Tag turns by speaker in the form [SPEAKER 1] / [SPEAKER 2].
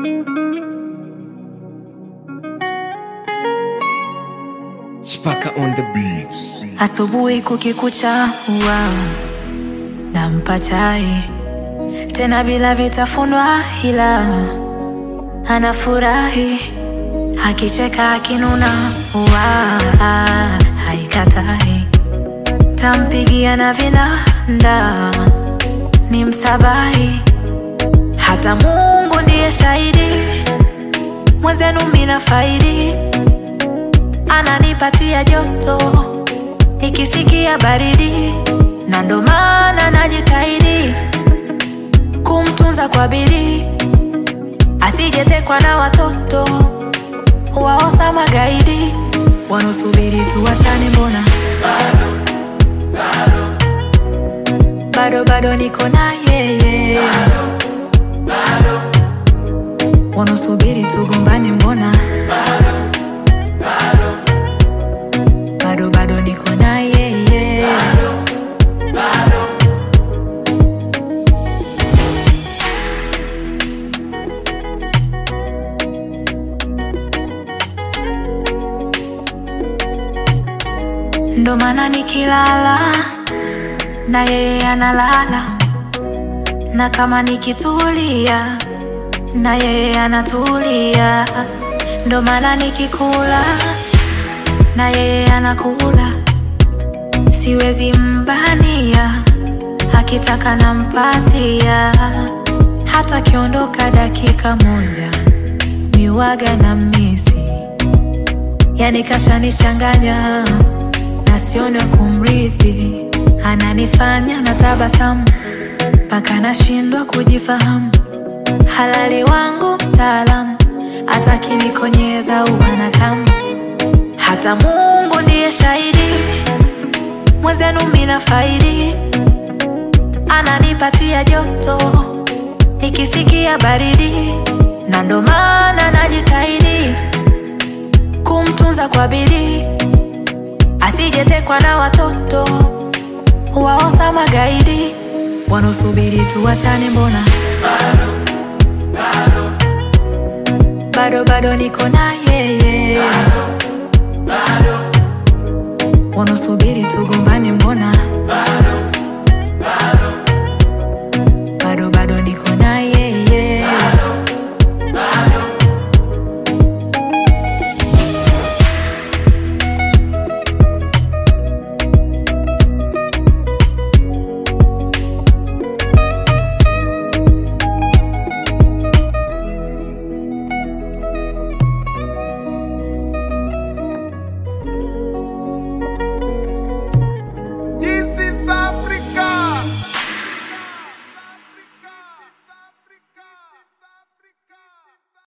[SPEAKER 1] Spaka on the beats.
[SPEAKER 2] Asubuhi kukikucha huwa nampa chai tena bila vitafunwa, ila anafurahi akicheka akinuna, huwa haikatai. Tampigia na vinanda ni msabahi, hata Mungu ndiye shahidi, mwenzenu mina faidi ananipatia joto nikisikia baridi, na ndo maana najitahidi kumtunza kwa bidii, asijetekwa na watoto waosa magaidi wanaosubiri tuwachane. Mbona bado bado niko na yeye, wanaosubiri tugombane. Mbona bado bado niko na yeye. Ndo maana nikilala na yeye analala, na kama nikitulia na yeye anatulia. Ndo maana nikikula na yeye anakula, siwezi mbania, akitaka nampatia. Hata akiondoka dakika moja, miwaga na misi, yani kashanichanganya na sione kumrithi, ananifanya na tabasamu mpaka nashindwa kujifahamu. Halali wangu mtaalamu, hata kinikonyeza uwana kama hata Mungu ndiye shahidi, mwenzenu mina faidi, ananipatia joto nikisikia baridi, na ndo maana najitahidi kumtunza kwa bidii, asijetekwa na watoto waosa magaidi wanaosubiri tuwachane. Mbona bado bado niko na yeye wanaosubiri tugombane, mbona